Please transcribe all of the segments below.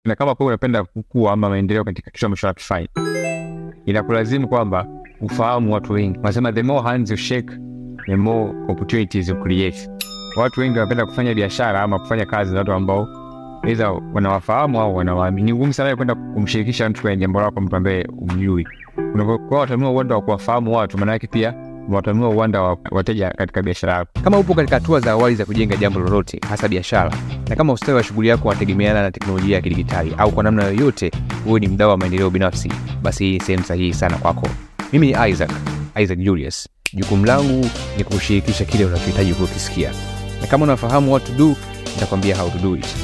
na kama kweli unapenda kukua ama maendeleo katika kitu ambacho unakifanya, inakulazimu kwamba ufahamu watu wengi. Wanasema the more hands you shake the more opportunities you create. Watu wengi wanapenda kufanya biashara ama kufanya kazi na watu ambao aidha wanawafahamu au wanawaamini. Ni ngumu sana kwenda kumshirikisha mtu kwenye jambo lako, mtu ambaye umjui. Unapokuwa watanua uwanda wa kuwafahamu watu, maana yake pia watanua uwanda wa wateja katika biashara yako. Kama upo katika hatua za awali za kujenga jambo lolote, hasa biashara, na kama ustawi wa shughuli yako unategemeana na teknolojia ya kidigitali au kwa namna yoyote wewe ni mdau wa maendeleo binafsi, basi hii sehemu sahihi sana kwako. Mimi ni Isaac, Isaac Julius. Jukumu langu ni kushirikisha kile unachohitaji kukisikia, na kama unafahamu what to do, nitakwambia how to do it.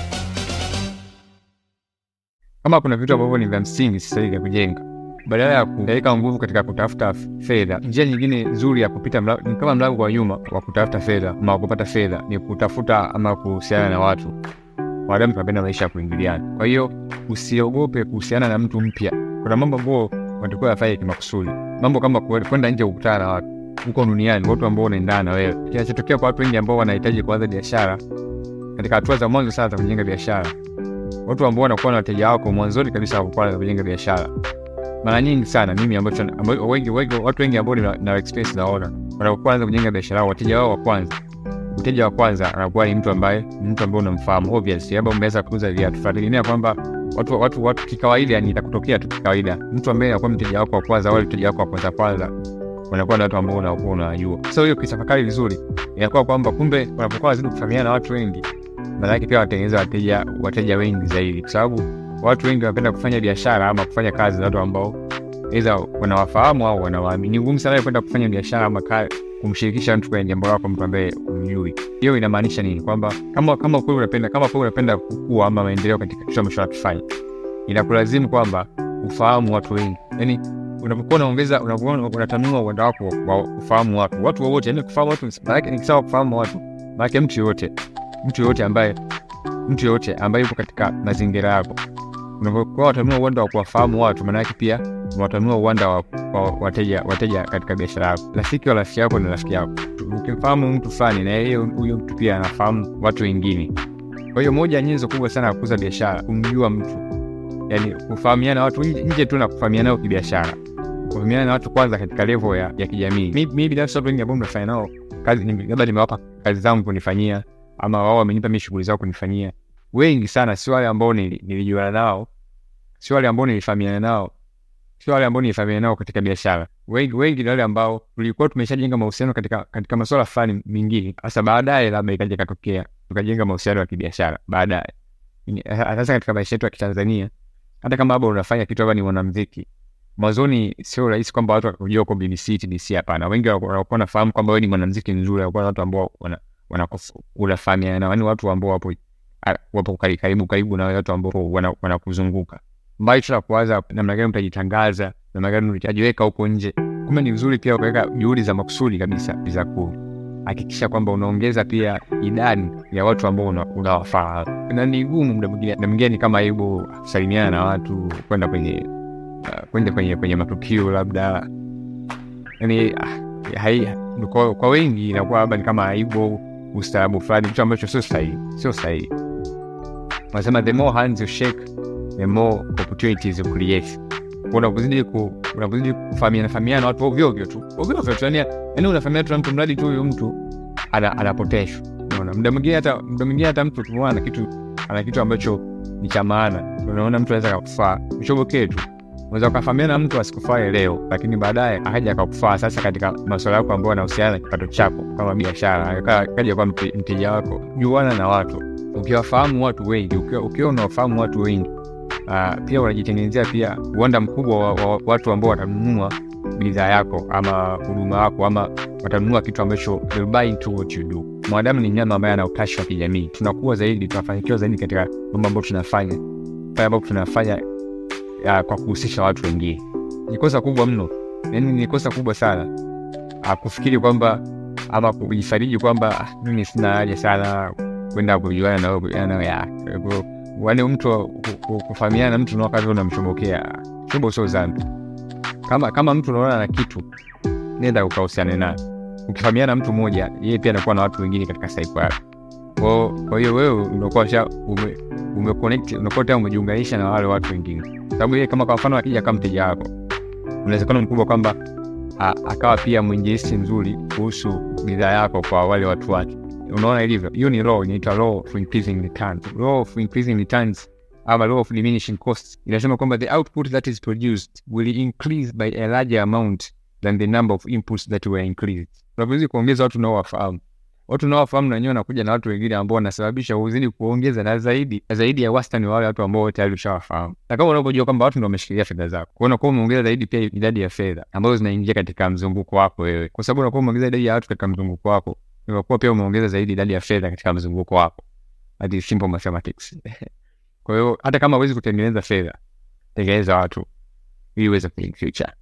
Kama kuna vitu ambavyo ni vya msingi sasa hivi vya kujenga, badala ya kupeleka nguvu katika kutafuta fedha, njia nyingine nzuri ya kupita mla, ni kama mlango wa nyuma wa kutafuta fedha ama kupata fedha ni kutafuta ama kuhusiana na watu. Wanadamu tunapenda maisha ya kuingiliana, kwa hiyo usiogope kuhusiana na mtu mpya. Kuna mambo ambayo watakuwa yafanye kimakusudi, mambo kama kwenda nje kukutana na watu huko duniani, watu ambao wanaendana na wewe. Kinachotokea kwa watu wengi ambao wanahitaji kuanza biashara katika hatua za mwanzo sana za kujenga biashara watu ambao wanakuwa na wateja wako mwanzoni kabisa wa kwanza kujenga biashara, mara nyingi sana mimi ambacho amba, wengi, wengi, watu wengi ambao na, na experience naona wanapokuwa anza kujenga biashara, wateja wao wa kwanza, mteja wa kwanza anakuwa ni mtu ambaye mtu ambaye unamfahamu obviously, labda umeweza kuuza viatu, tunategemea kwamba watu watu watu kikawaida, yani itakutokea tu kikawaida, mtu ambaye anakuwa mteja wako wa kwanza, wale mteja wako wa kwanza kwanza wanakuwa na watu ambao unakuwa unawajua. Sasa hiyo kitafakari vizuri, inakuwa kwamba kumbe wanapokuwa wazidi kufahamiana na watu wengi maana yake pia watengeneza wateja wateja wengi zaidi, kwa sababu watu wengi wanapenda kufanya biashara ama kufanya kazi na watu ambao aidha wanawafahamu au wanawaamini. Ni ngumu sana kwenda kufanya biashara ama kumshirikisha mtu kwenye jambo lako, mtu ambaye umjui. Hiyo inamaanisha nini? Kwamba kama kama kweli unapenda kama kweli unapenda kukua ama maendeleo katika kitu ambacho unakifanya, inakulazimu kwamba ufahamu watu wengi, yani unapokuwa unaongeza unapokuwa unatanua uwanda wako wa kufahamu watu watu wowote, yani kufahamu watu, maana yake nikisema kufahamu watu, maana yake mtu yoyote mtu yoyote ambaye mtu yoyote ambaye yupo katika mazingira yako. Unapokuwa watanua uwanda wa kuwafahamu watu, maana yake pia watanua uwanda wa, wa wateja wateja katika biashara yako. Rafiki wa rafiki yako ni rafiki yako. Ukimfahamu mtu fulani, na yeye huyo mtu pia anafahamu watu wengine. Kwa hiyo moja ya nyenzo kubwa sana ya kukuza biashara, kumjua mtu, yani kufahamiana watu nje tu na kufahamiana nao kibiashara, kufahamiana na watu kwanza katika level ya, ya kijamii. Mimi binafsi watu wengi ambao mnafanya nao kazi, labda nimewapa kazi zangu kunifanyia ama wao wamenipa mimi shughuli zao kunifanyia. Wengi sana sio wale ambao nilijuana nao, sio wale ambao nilifahamiana nao, sio wale ambao nilifahamiana nao katika biashara. Wengi wengi ni wale ambao tulikuwa tumeshajenga mahusiano katika katika masuala fulani mengine, hasa baadaye labda ikaja katokea tukajenga mahusiano ya kibiashara baadaye. Sasa katika maisha yetu ya Kitanzania, hata kama labda unafanya kitu labda ni mwanamuziki, mwanzoni sio rahisi kwamba watu wakujua uko BBC, TBC. Hapana, wengi wanakuwa wanafahamu kwamba wewe ni mwanamuziki mzuri, wanakuwa watu ambao wana unafahamiana nao, yani watu ambao wapo wapo karibu karibu na watu ambao wanakuzunguka wana mbali tu na kuwaza namna gani utajitangaza, namna gani utajiweka huko nje. Kumbe ni vizuri pia ukaweka juhudi za makusudi kabisa za kuhakikisha kwamba unaongeza pia idadi ya watu ambao unawafahamu una na ni gumu muda mwingine, na mwingine ni kama aibu kusalimiana na watu, kwenda kwenye uh, kwenda kwenye kwenye matukio labda, yani uh, kwa, kwa wengi inakuwa labda ni kama aibu ustaarabu fulani, kitu ambacho sio sahihi, sio sahihi. Wanasema the more hands you shake the more opportunities you create. Unapozidi ku unapozidi kufahamiana fahamiana watu ovyo ovyo tu ovyo ovyo tu, yani yani unafahamiana tu na mtu mradi tu huyo mtu ana anapoteshwa. Unaona, muda mwingine hata muda mwingine hata mtu tumeona na kitu ana kitu ambacho ni cha maana, unaona mtu anaweza kukufaa ushobokee tu unaweza ukafahamiana na mtu asikufae leo, lakini baadaye akaja akakufaa sasa katika masuala yako ambayo yanahusiana na kipato chako kama biashara, akaja kwa mteja wako. Juana na watu, ukiwafahamu watu wengi, ukiwa unawafahamu watu wengi uh, pia unajitengenezea pia uwanda mkubwa wa, wa watu ambao watanunua bidhaa yako ama huduma yako ama watanunua kitu ambacho they'll buy into what you do. Mwanadamu ni mnyama ambaye ana utashi wa kijamii. Tunakuwa zaidi, tunafanikiwa zaidi katika mambo ambayo tunafanya pale ambapo tunafanya ya, kwa kuhusisha watu wengine. Ni kosa kubwa mno, yani ni kosa kubwa sana ah, kufikiri kwamba ama kujifariji kwamba ah, mimi sina haja sana kwenda kujuana na wewe kujuana ya wale mtu kufahamiana na mtu na wakati unamchomokea chombo sio dhambi. Kama kama mtu unaona na kitu, nenda ukahusiane naye. Ukifahamiana na mtu mmoja, yeye pia anakuwa na watu wengine katika saipo yake. Kwa- kwa hiyo wewe unakuwa sha ume, umeconnect unakuwa tayari umejiunganisha na wale watu wengine, sababu yeye kama kwa mfano akija kama mteja wako, unawezekano mkubwa kwamba a- akawa pia mwinjilisti mzuri kuhusu bidhaa yako kwa wale watu wake. Unaona ilivyo, hiyo ni law, inaitwa law of increasing returns. Law of increasing returns ama law of diminishing costs inasema kwamba the output that is produced will increase by a larger amount than the number of inputs that were increased. Unapozidi kuongeza watu unaowafahamu watu unaowafahamu na wenyewe wanakuja na watu wengine ambao wanasababisha uzidi kuongeza na zaidi na zaidi ya wastani wa wale watu ambao tayari ushawafahamu, na kama unavyojua kwamba watu ndio wameshikilia fedha zako, kwa hiyo unakuwa umeongeza zaidi pia idadi ya fedha ambazo zinaingia katika mzunguko wako wewe, kwa sababu unakuwa umeongeza idadi ya watu katika mzunguko wako, unakuwa pia umeongeza zaidi idadi ya fedha katika mzunguko wako. That is simple mathematics. Kwa hiyo hata kama huwezi kutengeneza fedha, tengeneza watu ili uweze kuin future.